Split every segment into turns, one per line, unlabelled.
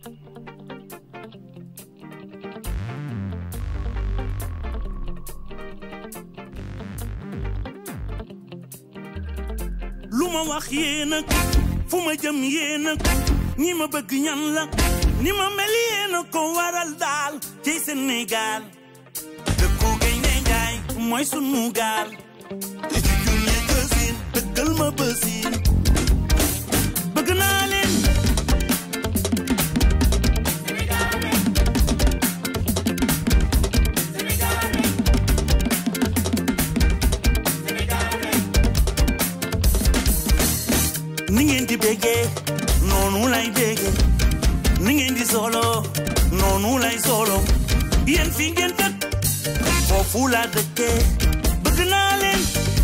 lu ma wax yéen a fu ma jëm yéen a ñi ma bëgg ñan la ni ma mel yéen a ko waral daal ci Sénégal dëkku gaynde njaay mooy sunu gaal te ci junne gësin dëggal ma bësin bëgg naa leen ni ngeen di béggee noonu lay béggee ni ngeen di solo noonu lay solo yéen fi ngeen dëkk foofu laa dëkkee bëgg naa leen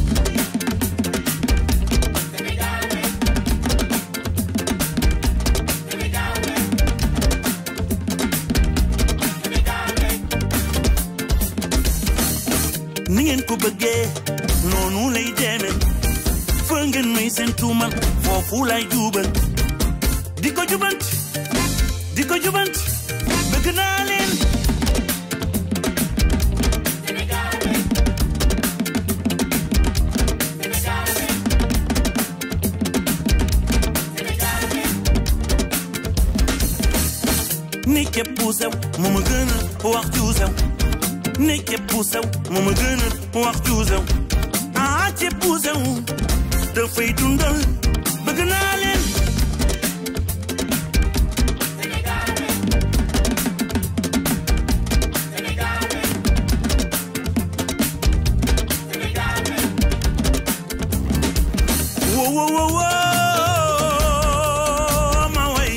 ni ngeen ko bëggee noonu lay demee fa ngeen may seen tuumal foofu lay jubal di ko jubant di ko jubant bëgg naa leen ni képp ku sew mu ma gën a wax ju sew ni képp ku sew mu ma gën a wax ju sew ah képp ku sew dafay dundal bëgg naa leen wo wo wo wo ma way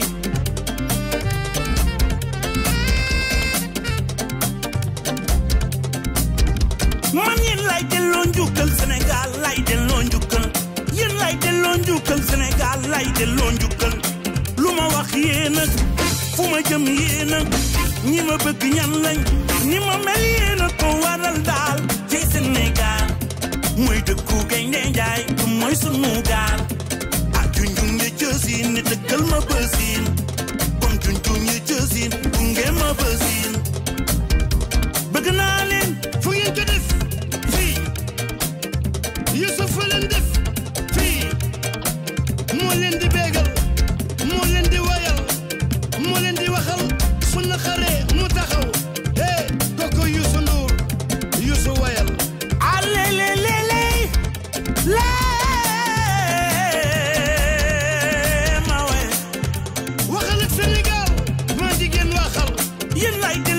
man yéen lay delloo njukkal Sénégal lay delloo njukkal yéen lay delloo njukkal Sénégal lay delloo njukkal lu ma wax yéen a fu ma jëm yéen a ñi ma bëgg ñan lañ ñi ma mel yéen a ko waral daal ci Sénégal mooy dëkku gaynde njaay mooy sunu gaal ah junjun ya jësin ne dëkkal ma bësin kon junjun ya jësin gunge ma bësin bëgg naa leen
fu ngeen ko def fii Youssouf fa leen def fii moo leen di bégal moo leen di wayal moo leen di waxal su naqaree mu taxaw eh kooku Youssou Ndour Youssou wayal
alelelele lee ma we
waxal ak Sénégal maa jigéen waxal
yéen lay